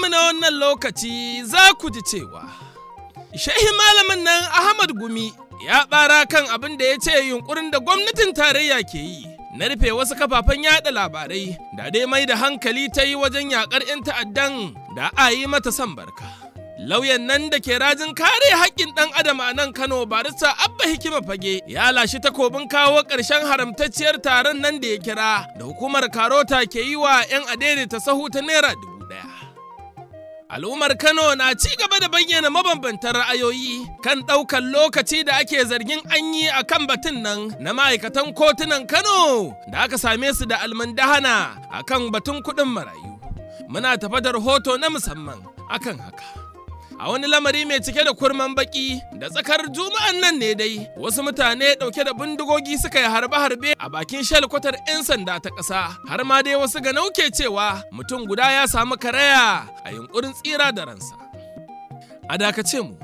namu na wannan lokaci za ku ji cewa shehi malamin nan Ahmad Gumi ya ɓara kan abin da ya ce yunkurin da gwamnatin tarayya ke yi na rufe wasu kafafen yada labarai da dai mai da hankali ta yi wajen yakar 'yan ta'addan da a yi mata son barka. Lauyan nan da ke rajin kare haƙƙin ɗan adam a nan Kano barista Abba Hikima Fage ya lashi takobin kawo ƙarshen haramtacciyar taron nan da ya kira da hukumar Karota ke yi wa 'yan adaidaita sahu ta naira dubu ɗaya. Al'ummar Kano na ci gaba da bayyana mabambantan ra'ayoyi kan ɗaukar lokaci da ake zargin an yi a kan batun nan na ma'aikatan kotunan Kano da aka same su da almundahana a kan batun kuɗin marayu. Muna tafa da rahoto na musamman akan haka. A wani lamari mai cike da kurman baki da tsakar juma'an nan ne dai wasu mutane ɗauke da bindigogi suka yi harbe-harbe a bakin shalkwatar 'yan sanda ta ƙasa har ma dai wasu ga nauke cewa mutum guda ya samu karaya a yunkurin tsira da ransa. A dakace mu.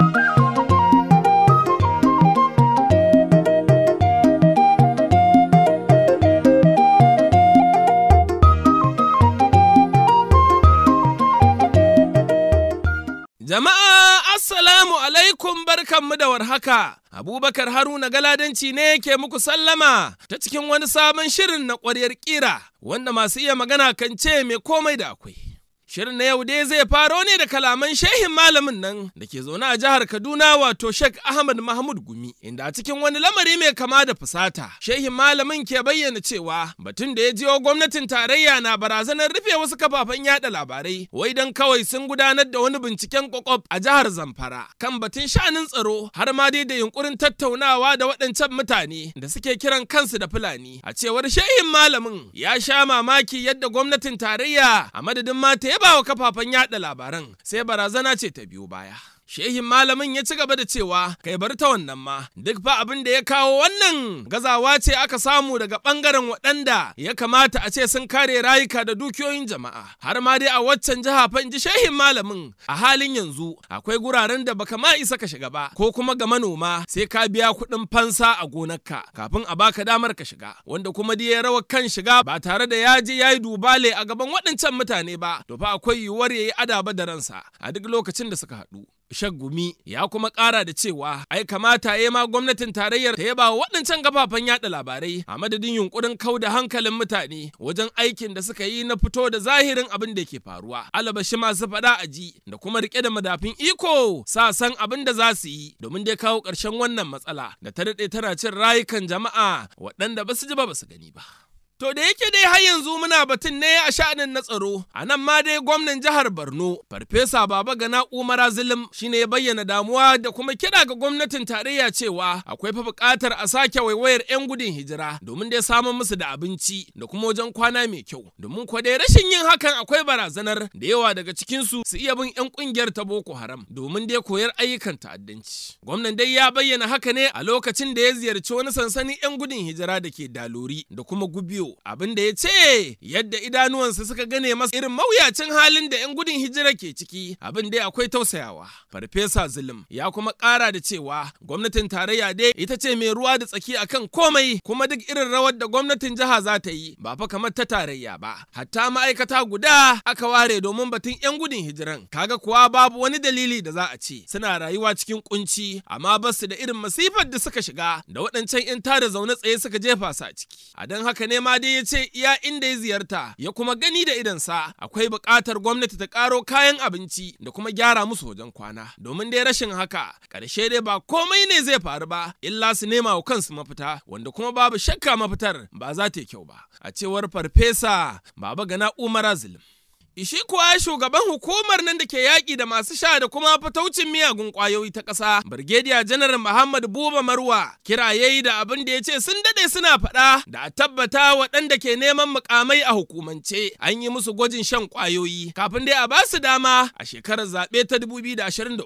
Jama'a Assalamu alaikum barkanmu da warhaka. Abubakar Haruna Galadanci ne ke muku sallama ta cikin wani sabon shirin na ƙwaryar ƙira wanda masu iya magana kan ce mai komai da akwai. Shirin na yau dai zai faro ne da kalaman shehin malamin nan da ke zaune a jihar Kaduna wato Sheikh Ahmad Mahmud Gumi inda a cikin wani lamari mai kama da fusata shehin malamin ke bayyana cewa batun da ya jiyo gwamnatin tarayya na barazanar rufe wasu kafafen yada labarai wai dan kawai sun gudanar da wani binciken kwakwaf a jihar Zamfara kan batun sha'anin tsaro har ma dai da yunkurin tattaunawa da waɗancan mutane da suke kiran kansu da Fulani a cewar shehin malamin ya sha mamaki yadda gwamnatin tarayya a madadin mata ya ba wa kafafen yada labaran sai barazana ce ta biyo baya. Shehin malamin ya ci gaba da cewa kai bar ta wannan ma duk fa abin da ya kawo wannan gazawa ce aka samu daga bangaren waɗanda ya kamata a ce sun kare rayuka da dukiyoyin jama'a har ma dai a waccan jiha fa ji shehin malamin a halin yanzu akwai guraren da baka ma isa ka shiga ba ko kuma ga manoma sai ka biya kuɗin fansa a gonarka kafin a baka damar ka shiga wanda kuma dai ya rawa kan shiga ba tare da ya je ya yi dubale a gaban waɗancan mutane ba to fa akwai yiwuwar ya yi adaba da ransa a duk lokacin da suka haɗu. Shaggumi ya kuma ƙara da cewa ai kamata ya ma gwamnatin tarayyar ta yaba wa waɗancan kafafen yada labarai a madadin yunkurin kau da hankalin mutane wajen aikin da suka yi na fito da zahirin abin da ke faruwa. Alabashi masu faɗa a ji da kuma riƙe da madafin iko sa san abin da za su yi domin dai kawo ƙarshen wannan matsala da ta daɗe tana cin rayukan jama'a waɗanda ba su ji ba ba su gani ba. To da yake dai har yanzu muna batun ne a sha'anin na tsaro, a nan ma dai gwamnan jihar Borno, Farfesa Baba Gana Umara Zulum shine ya bayyana damuwa da kuma kira ga gwamnatin tarayya cewa akwai fa buƙatar a sake waiwayar 'yan gudun hijira domin dai samun musu da abinci da kuma wajen kwana mai kyau. Domin kwa dai rashin yin hakan akwai barazanar da yawa daga cikinsu su iya bin 'yan ƙungiyar ta Boko Haram domin dai koyar ayyukan ta'addanci. Gwamnan dai ya bayyana haka ne a lokacin da ya ziyarci wani sansanin 'yan gudun hijira da ke Dalori da kuma Gubiyo abin da ya ce yadda idanuwansa suka gane masa irin mawuyacin halin da 'yan gudun hijira ke ciki abin dai akwai tausayawa farfesa zulum ya kuma ƙara da cewa gwamnatin tarayya dai ita ce mai ruwa da tsaki akan komai kuma duk irin rawar da gwamnatin jiha za ta yi ba fa kamar ta tarayya ba hatta ma'aikata guda aka ware domin batun 'yan gudun hijiran kaga kuwa babu wani dalili da za a ce suna rayuwa cikin kunci amma ba su da irin masifar da suka shiga da waɗancan 'yan tada zaune tsaye suka jefa su a ciki a don haka ne ma dai ya ce iya inda ya ziyarta ya kuma gani da idansa akwai buƙatar gwamnati ta ƙaro kayan abinci da kuma gyara musu wajen kwana domin dai rashin haka ƙarshe dai ba komai ne zai faru ba illa su nema wa kansu mafita wanda kuma babu shakka mafitar ba za ta yi kyau ba a cewar farfesa baba gana umar azlim Ishi kuwa shugaban hukumar nan da ke yaƙi da masu sha da kuma fataucin miyagun ƙwayoyi ta ƙasa, Birgediya Janar Muhammad Buba Marwa, kira yayi da abin da ya ce sun daɗe suna faɗa da a tabbata waɗanda ke neman mukamai a hukumance an yi musu gwajin shan ƙwayoyi kafin dai a ba su dama a shekarar zaɓe ta 2023.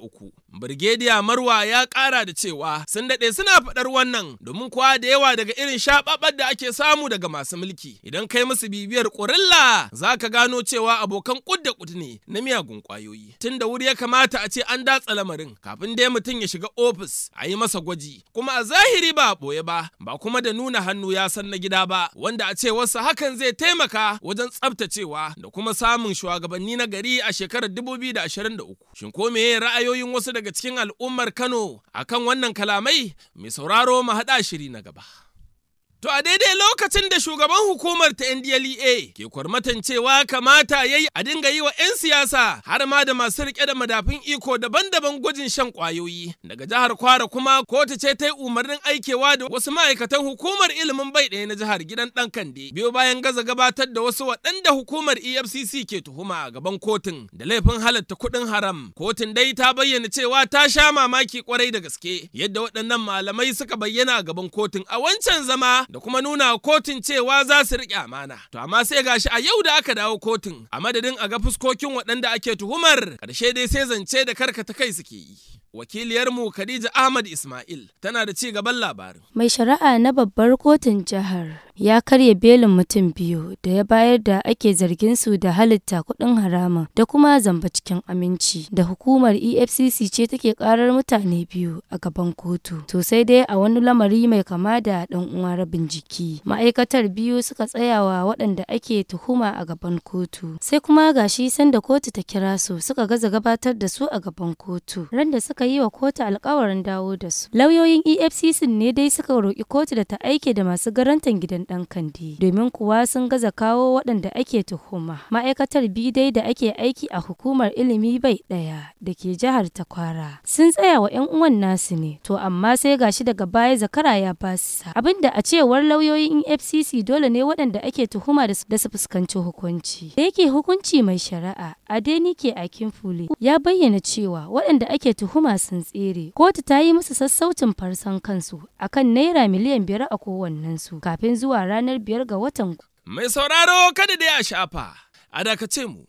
Birgediya Marwa ya ƙara da cewa sun daɗe suna faɗar wannan domin kuwa da yawa daga irin shaɓaɓar da ake samu daga masu mulki. Idan kai musu bibiyar ƙurilla za ka gano cewa abokan ƙud da ƙud ne na miyagun ƙwayoyi. Tun da wuri ya kamata a ce an datsa lamarin kafin dai mutum ya shiga ofis a yi masa gwaji. Kuma a zahiri ba a ɓoye ba, ba kuma da nuna hannu ya san na gida ba, wanda a ce wasu hakan zai taimaka wajen tsaftacewa da kuma samun shugabanni na gari a shekarar 2023. Shin ko meye ra'ayoyin wasu daga cikin al'ummar Kano akan wannan kalamai? Mai sauraro mu haɗa shiri na gaba. To a daidai lokacin da shugaban hukumar ta NDLEA ke kwarmatan cewa kamata ya yi a dinga yi wa 'yan siyasa har ma da masu rike da madafin iko daban-daban gwajin shan kwayoyi. Daga jihar Kwara kuma kotu ce ta yi umarnin aikewa da wasu ma'aikatan hukumar ilimin bai ɗaya na jihar gidan ɗan kande. Biyo bayan gaza gabatar da wasu waɗanda hukumar EFCC ke tuhuma a gaban kotun da laifin halatta kuɗin haram. Kotun dai ta bayyana cewa ta sha mamaki kwarai da gaske yadda waɗannan malamai suka bayyana a gaban kotun a wancan zama da kuma nuna kotun cewa za su riƙe amana. To amma sai gashi a yau da aka dawo kotun a madadin a ga fuskokin waɗanda ake tuhumar ƙarshe dai sai zance da karkata kai suke yi. Wakiliyarmu Khadija Ahmad Ismail tana da ci gaban labarin. Mai shari'a na babbar kotun jihar ya karya belin mutum biyu da ya bayar da ake zargin su da halitta kuɗin harama da kuma zamba cikin aminci da hukumar efcc ce take karar mutane biyu a gaban kotu to sai dai a wani lamari mai kama da ɗan uwa rabin jiki ma'aikatar biyu suka tsayawa waɗanda ake tuhuma a gaban kotu sai kuma gashi sanda kotu ta kira su suka gaza gabatar da su a gaban kotu ran da suka yi wa kotu alkawarin dawo da su lauyoyin efcc ne dai suka roƙi kotu da ta aike da masu garantan gidan ɗan kandi domin kuwa sun gaza kawo waɗanda ake tuhuma ma'aikatar biyu dai da ake aiki a hukumar ilimi bai ɗaya da ke jihar takwara sun tsaya wa 'yan uwan nasu ne to amma sai gashi daga baya zakara ya basa abinda a cewar lauyoyin fcc dole ne waɗanda ake tuhuma da su fuskanci hukunci da yake hukunci mai shari'a adenike akinfule ya bayyana cewa waɗanda ake tuhuma sun tsere kotu ta yi musu sassaucin farsan kansu akan naira miliyan biyar a kowannensu kafin zuwa ranar biyar ga watan. Mai sauraro kada dai a shafa, a dakace mu.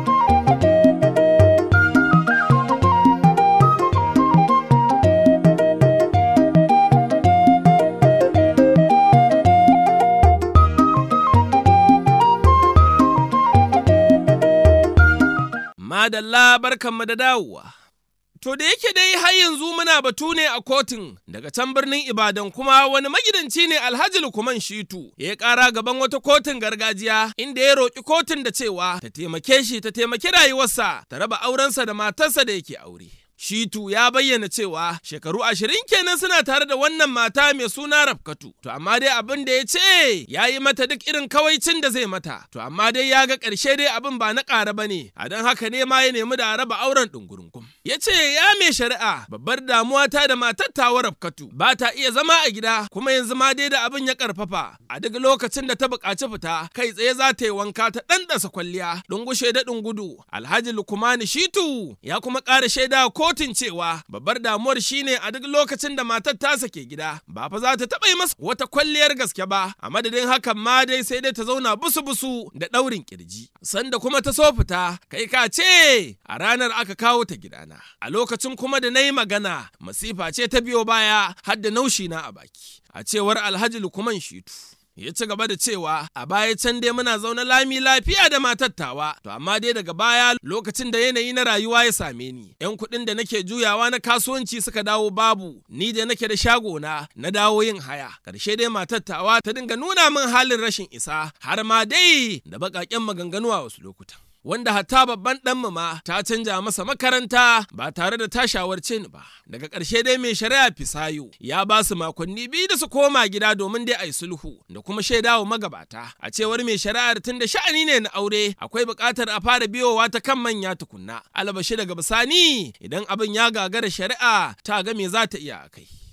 Madalla barkanmu da dawowa. To da yake dai har yanzu muna batu ne a kotun daga can birnin Ibadan kuma wani magidanci ne Alhaji Lukman Shitu ya kara gaban wata kotun gargajiya inda ya roƙi kotun da cewa ta taimake shi ta taimaki rayuwarsa ta raba aurensa da matarsa da yake aure. Shitu ya bayyana cewa shekaru ashirin kenan suna tare da wannan mata mai suna Rafkatu. To amma dai abin da ya ce ya yi mata duk irin kawaicin da zai mata. To amma dai ya ga ƙarshe dai abin ba na ƙara ba ne. A don haka ne ma ya nemi da raba auren ɗungurungun. Ya ce ya mai shari'a babbar damuwa ta da matar tawa Rafkatu ba ta iya zama a gida kuma yanzu ma dai da abin ya ƙarfafa. A duk lokacin da ta buƙaci fita kai tsaye za ta yi wanka ta ɗanɗasa kwalliya ɗungushe da gudu. Alhaji Lukumani Shitu ya kuma ƙara shaida ko kotun cewa babbar damuwar shine a duk lokacin da matar ta sake gida ba fa za ta taɓa yi masa wata kwalliyar gaske ba a madadin hakan ma dai sai dai ta zauna busu-busu da ɗaurin kirji sanda kuma ta so fita kai ka ce a ranar aka kawo ta gidana a lokacin kuma da na yi magana masifa ce ta biyo baya har da naushi na a baki a cewar alhaji lukuman shitu ya ci gaba da cewa a baya can dai muna zaune lami lafiya da matattawa to amma dai daga baya lokacin da yanayi na rayuwa ya same ni yan kuɗin da nake juyawa na kasuwanci suka dawo babu ni da nake da shago na na dawo yin haya karshe dai matattawa ta dinga nuna min halin rashin isa har ma dai da baƙaƙen maganganu a wasu lokutan wanda hatta babban ɗanmu ma ta canja masa makaranta ba tare da ta shawarce ni ba. Daga ƙarshe dai mai shari'a Fisayo ya ba su makonni biyu da su koma gida domin dai a yi sulhu da kuma shaidawa magabata. A cewar mai shari'ar tun da sha'ani ne na aure akwai buƙatar a fara biyowa ta kan manya tukunna. Albashi daga bisani idan abin ya gagara shari'a ta ga me za ta iya a kai.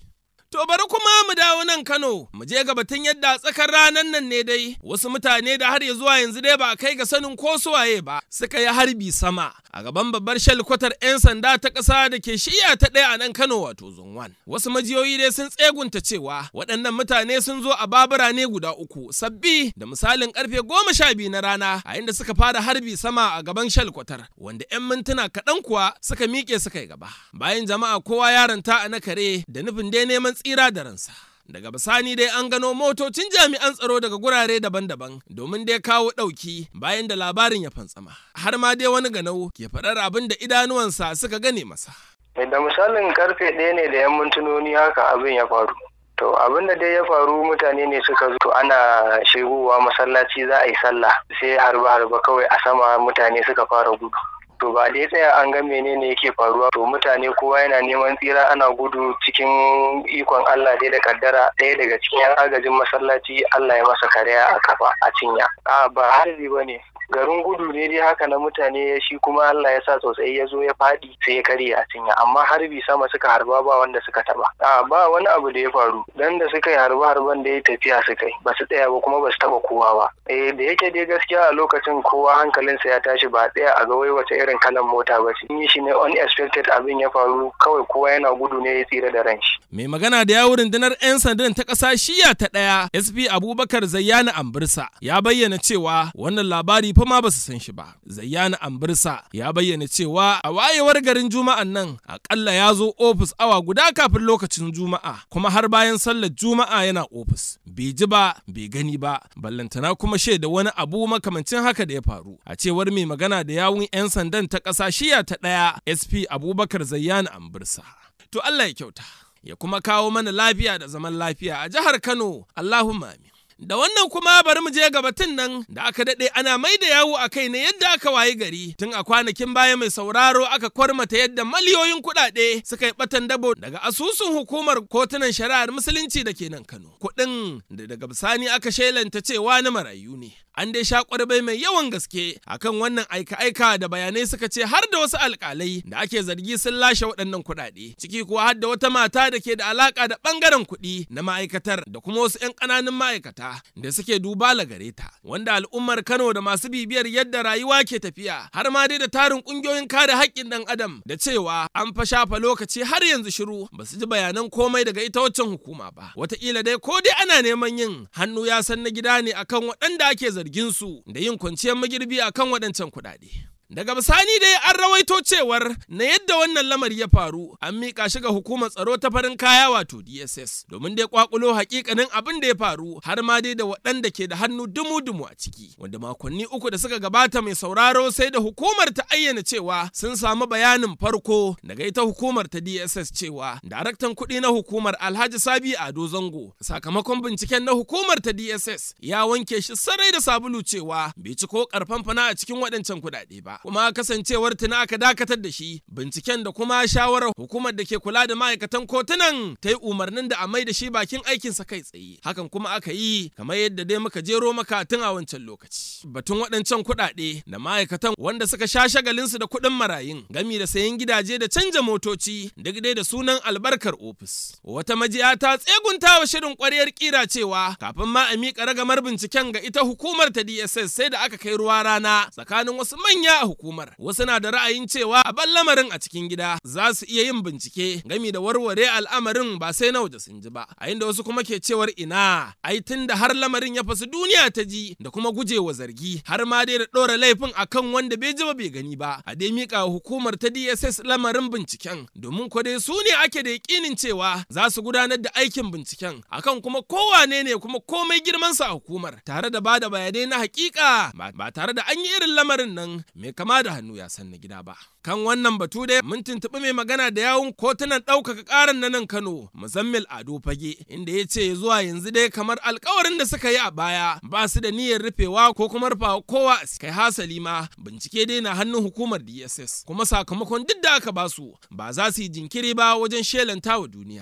To bari kuma mu dawo nan Kano, mu je ga batun yadda tsakar ranar nan ne dai wasu mutane da har ya zuwa yanzu dai ba a kai ga sanin ko suwaye ba suka yi harbi sama a gaban babbar shalkwatar 'yan sanda ta ƙasa da ke shiya ta ɗaya a nan Kano wato Zunwan. Wasu majiyoyi dai sun tsegunta cewa waɗannan mutane sun zo a babura ne guda uku sabbi da misalin karfe goma sha biyu na rana a inda suka fara harbi sama a gaban shalkwatar wanda 'yan mintuna kaɗan kuwa suka miƙe suka yi gaba. Bayan jama'a kowa yaranta a na kare da nufin dai neman tsira da ransa. Daga bisani dai an gano motocin jami'an tsaro daga gurare daban-daban domin dai kawo ɗauki bayan da labarin ya fantsama. Har ma dai wani ganau ke faɗar abin da idanuwansa suka gane masa. Da misalin karfe ɗaya ne da 'yan mintunoni haka abin ya faru. To abin da dai ya faru mutane ne suka zo ana shigowa masallaci za a yi sallah sai harba-harba kawai a sama mutane suka fara gudu. to ba dai tsaya an ga menene yake faruwa to mutane kowa yana neman tsira ana gudu cikin ikon Allah dai da kaddara ɗaya daga cikin yan agajin masallaci Allah ya masa karya a kafa a cinya a ba harbi ba ne garin gudu ne dai haka na mutane shi kuma Allah ya sa tsotsai ya zo ya faɗi sai ya karye a cinya amma harbi sama suka harba ba wanda suka taba a ba wani abu da ya faru dan da suka yi harba harban da ya tafiya suka yi ba su tsaya ba kuma ba su taba kowa ba eh da yake dai gaskiya a lokacin kowa hankalinsa ya tashi ba tsaya a ga wai wace irin kalan mota ba ce yi shi ne unexpected abin ya faru kawai kowa yana gudu ne ya tsira da ran shi mai magana da yawun rundunar 'yan sandan ta ƙasa shiya ta ɗaya sp abubakar zayyana ambirsa ya bayyana cewa wannan labari fa ma ba su san shi ba zayyana ambirsa ya bayyana cewa a wayewar garin juma'an nan akalla ya zo ofis awa guda kafin lokacin juma'a kuma har bayan sallar juma'a yana ofis bai ji ba bai gani ba ballantana kuma shaida wani abu makamancin haka da ya faru a cewar mai magana da yawun 'yan sandan ta ƙasa shiya ta ɗaya sp abubakar zayyana ambirsa to allah ya kyauta ya kuma kawo mana lafiya da zaman lafiya a jihar Kano, Allahumma amin. Da wannan kuma bari mu je ga batun nan da aka daɗe ana mai da yawo a kai ne yadda aka wayi gari tun a kwanakin baya mai sauraro aka kwarmata yadda miliyoyin kuɗaɗe suka yi ɓatan dabo daga asusun hukumar kotunan shari'ar musulunci da ke nan Kano. Kuɗin da daga bisani aka shelanta cewa na marayu ne. An dai sha kwarbai mai yawan gaske akan wannan aika-aika da bayanai suka ce har da wasu alƙalai da ake zargi sun lashe waɗannan kuɗaɗe. Ciki kuwa har da wata mata da ke da alaƙa da ɓangaren kuɗi na ma'aikatar da kuma wasu 'yan ƙananun ma'aikata da suke duba gare ta wanda al'ummar Kano da masu bibiyar yadda rayuwa ke tafiya har ma dai da tarin kungiyoyin kare haƙƙin ɗan adam da cewa an fa shafa lokaci har yanzu shiru ba su ji bayanan komai daga ita waccan hukuma ba wataƙila dai ko dai ana neman yin hannu ya san na gida ne akan waɗanda ake zargin su da yin kwanciyar magirbi akan waɗancan kuɗaɗe. Daga bisani dai an rawaito cewar na yadda wannan lamari ya faru an miƙa shi ga hukumar tsaro ta farin kaya wato DSS domin dai kwakulo hakikanin abin da ya faru har ma dai da waɗanda ke da hannu dumu-dumu a ciki wanda makonni uku da suka gabata mai sauraro sai da hukumar ta ayyana cewa sun samu bayanin farko daga ita hukumar ta DSS cewa daraktan kuɗi na hukumar Alhaji Sabi Ado Zango sakamakon binciken na hukumar ta DSS ya wanke shi sarai da sabulu cewa bai ci ko karfan fana a cikin waɗancan kuɗaɗe ba. kuma kasancewar tuna aka dakatar da shi binciken da kuma shawarar hukumar da ke kula da ma'aikatan kotunan ta yi umarnin da a mai da shi bakin aikinsa kai tsaye hakan kuma aka yi kamar yadda dai muka jero maka tun a wancan lokaci batun waɗancan kuɗaɗe da ma'aikatan wanda suka sha shagalinsu da kuɗin marayun gami da sayan gidaje da canja motoci duk dai da sunan albarkar ofis wata majiya ta tsegunta wa shirin ƙwaryar kira cewa kafin ma a miƙa ragamar binciken ga ita hukumar ta DSS sai da aka kai ruwa rana tsakanin wasu manya a hukumar wasu na da ra'ayin cewa a ban lamarin a cikin gida za su iya yin bincike gami da warware al'amarin ba sai na waje sun ji ba a inda wasu kuma ke cewar ina ai tun da har lamarin ya fasu duniya ta ji da kuma gujewa zargi har ma dai da ɗora laifin akan wanda bai ji ba bai gani ba a dai mika hukumar ta DSS lamarin binciken domin ko dai su ne ake da yakinin cewa za su gudanar da aikin binciken akan kuma kowane ne kuma komai girmansa a hukumar tare da bada bayanai na hakika ba tare da an yi irin lamarin nan mai kama da hannu ya san na gida ba. Kan wannan batu dai mun tuntuɓi mai magana da yawun kotunan ɗaukaka ƙaran na nan Kano, Muzammil Ado Fage, inda ya ce zuwa yanzu dai kamar alkawarin da suka yi a baya ba su da niyyar rufewa ko kuma rufawa kowa kai hasali ma bincike dai na hannun hukumar DSS kuma sakamakon duk da aka basu ba za su yi jinkiri ba wajen shelanta wa duniya.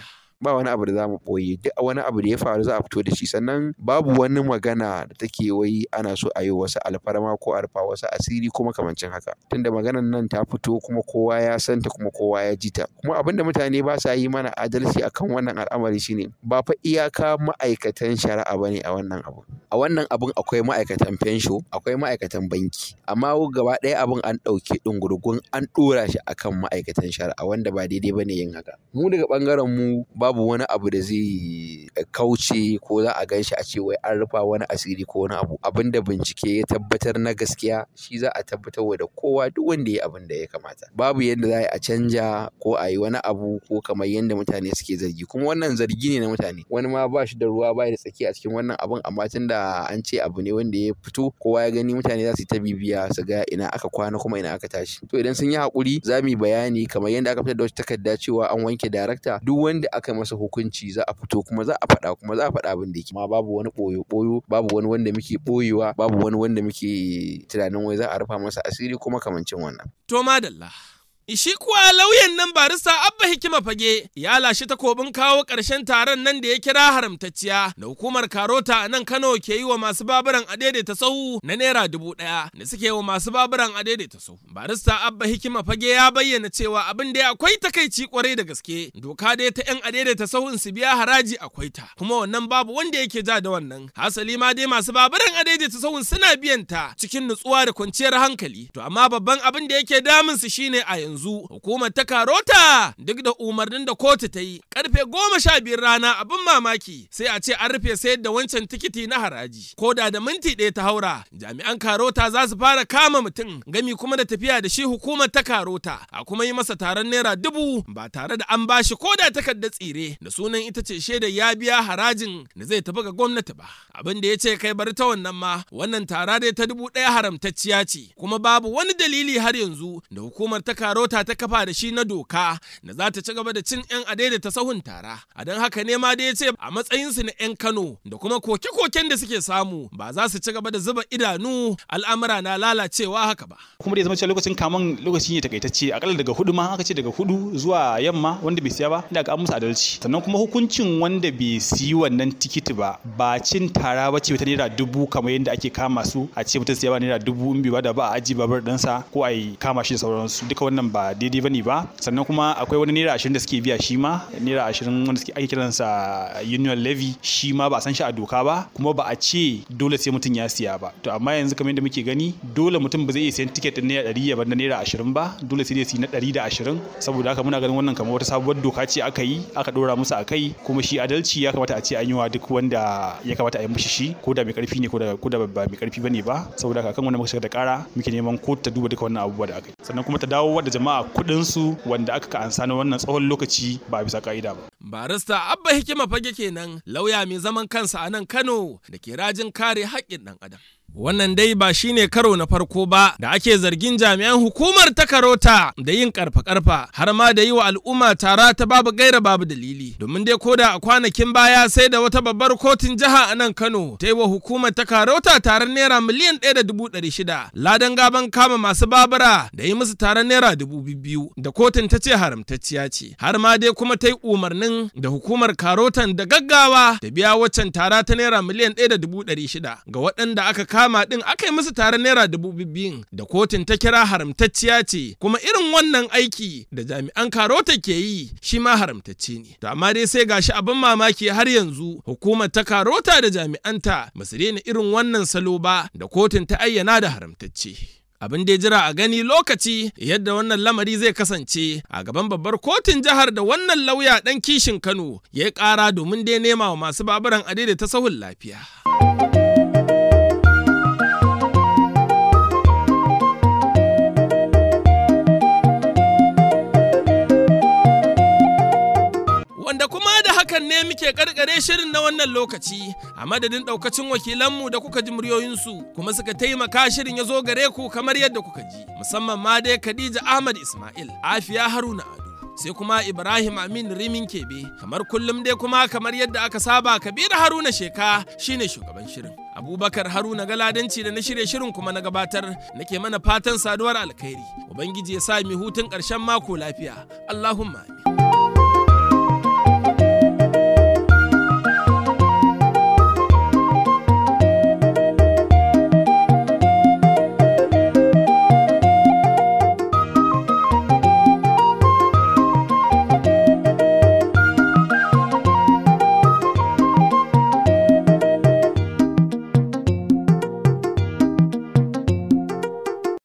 ba wani abu da za mu ɓoye duk wani abu da ya faru za a fito da shi sannan babu wani magana da take wai ana so a yi wasu alfarma ko a rufa wasu asiri kuma kamancin haka tunda maganar nan ta fito kuma kowa ya santa kuma kowa ya ji ta kuma abinda mutane ba sa yi mana adalci akan wannan al'amari shine ba fa iyaka ma'aikatan shari'a bane a wannan abu a wannan abun akwai ma'aikatan fensho akwai ma'aikatan banki amma gaba ɗaya abun an ɗauke ɗungurgun an ɗora shi akan ma'aikatan shari'a wanda ba daidai bane yin haka mu daga ɓangaren mu babu wani abu da zai kauce ko za a gan shi a ce wai an rufa wani asiri ko wani abu abin da bincike ya tabbatar na gaskiya shi za a tabbatar da kowa duk wanda ya abin da ya kamata babu yadda za a canja ko a yi wani abu ko kamar yadda mutane suke zargi kuma wannan zargi ne na mutane wani ma ba shi da ruwa ba da tsaki a cikin wannan abun amma tun da an ce abu ne wanda ya fito kowa ya gani mutane za su yi ta bibiya su ga ina aka kwana kuma ina aka tashi to idan sun yi haƙuri za mu yi bayani kamar yadda aka fitar da wata takarda cewa an wanke darakta duk wanda aka masa hukunci za a fito kuma za a faɗa kuma za a faɗa abin da yake amma babu wani ɓoyo ɓoyo babu wani wanda muke ɓoyewa babu wani wanda muke tunanin wai za a rufa masa asiri kuma kamancin wannan To madalla. Ishi kuwa lauyan nan barista Abba Hikima Fage ya lashe takobin kawo ƙarshen taron nan da ya kira haramtacciya da hukumar Karota a nan Kano ke yi wa masu baburan adaidaita sahu na naira dubu ɗaya da suke wa masu baburan adaidaita sahu. Barista Abba Hikima Fage ya bayyana cewa abin da akwai takaici kwarai da gaske doka dai ta 'yan adaidaita sahun su biya haraji akwai ta kuma wannan babu wanda yake ja da wannan. Hasali ma dai masu baburan adaidaita sahun suna biyan ta cikin nutsuwa da kwanciyar hankali. To amma babban abin da yake damun su shine a yanzu yanzu hukumar ta karota duk da umarnin da kotu ta yi karfe goma sha biyar rana abin mamaki sai a ce an rufe sayar da wancan tikiti na haraji ko da da minti ɗaya ta haura jami'an karota za su fara kama mutum gami kuma da tafiya da shi hukumar ta karota a kuma yi masa taron naira dubu ba tare da an bashi ko da takardar tsire da sunan ita ce shaidar ya biya harajin da zai tafi ga gwamnati ba abin da ya ce kai bari ta wannan ma wannan tara dai ta dubu ɗaya haramtacciya ce kuma babu wani dalili har yanzu da hukumar ta karota ta kafa da shi na doka da za ta ci gaba da cin 'yan adaidaita sahun tara a don haka ne ma da ya ce a matsayinsu na 'yan kano da kuma koke-koken da suke samu ba za su ci gaba da zuba idanu al'amura na lalacewa haka ba kuma da ya zama cewa lokacin kaman lokaci ne takaitacce akalla daga hudu ma aka ce daga hudu zuwa yamma wanda bai siya ba ina ga an musu adalci sannan kuma hukuncin wanda bai siyi wannan tikiti ba ba cin tara ba ce ta naira dubu kamar yadda ake kama su a ce mutum siya ba naira dubu in bai ba da ba a aji babar ɗansa ko a yi kama shi da sauransu duka wannan ba daidai bane ba sannan kuma akwai wani naira ashirin da suke biya shi ma naira ashirin wanda suke ake kiransa union levy shi ma ba a san shi a doka ba kuma ba a ce dole sai mutum ya siya ba to amma yanzu kamar yadda muke gani dole mutum ba zai iya siyan tiket din naira ɗari ya bar na naira ashirin ba dole sai dai su na ɗari da ashirin saboda haka muna ganin wannan kamar wata sabuwar doka ce aka yi aka ɗora musu a kai kuma shi adalci ya kamata a ce an yi wa duk wanda ya kamata a yi mishi shi ko da mai karfi ne ko da ba mai karfi bane ba saboda haka kan wannan muka shiga da kara muke neman kotu ta duba duka wannan abubuwa da aka yi sannan kuma ta dawo da jama'a kuɗinsu wanda aka ka ansa na wannan tsawon lokaci ba bisa ka'ida ba. Barista Abba Hikima fage kenan lauya mai zaman kansa a nan Kano da ke rajin kare haƙƙin ɗan adam. Wannan dai ba shi ne karo na farko ba da ake zargin jami'an hukumar ta karota da yin karfa-karfa har ma da yi wa al'umma tara ta babu gaira babu dalili. Domin dai koda a kwanakin baya sai da wata babbar kotun jiha a nan Kano ta yi wa hukumar ta karota taron naira miliyan ɗaya da dubu ɗari shida. Ladan gaban kama masu babura da yi musu taron naira dubu biyu da kotun ta ce haramtacciya ce. Har ma dai kuma ta yi umarnin da hukumar karotan da gaggawa da biya waccan tara ta naira miliyan ɗaya da dubu ɗari shida ga waɗanda aka kama kama din aka yi musu taron naira dubu biyun da kotun ta kira haramtacciya ce kuma irin wannan aiki da jami'an karota ke yi shi ma haramtacce ne to amma dai sai gashi abin mamaki har yanzu hukumar ta karota da jami'anta ba su daina irin wannan salo ba da kotun ta ayyana da haramtacce abin da ya jira a gani lokaci yadda wannan lamari zai kasance a gaban babbar kotun jihar da wannan lauya dan kishin kano ya yi kara domin dai nema wa masu baburan adai da ta sahun lafiya. wanda kuma da hakan ne muke karkare shirin na wannan lokaci a madadin daukacin wakilanmu da kuka ji muryoyinsu kuma suka taimaka shirin ya zo gare ku kamar yadda kuka ji musamman ma dai Khadija Ahmad Ismail Afiya Haruna Ado sai kuma Ibrahim Amin Rimin Kebe kamar kullum dai kuma kamar yadda aka saba Kabiru Haruna Sheka shine shugaban shirin Abubakar Haruna Galadanci da na shirye shirin kuma na gabatar nake mana fatan saduwar alkhairi Ubangiji ya sa mi hutun ƙarshen mako lafiya Allahumma amin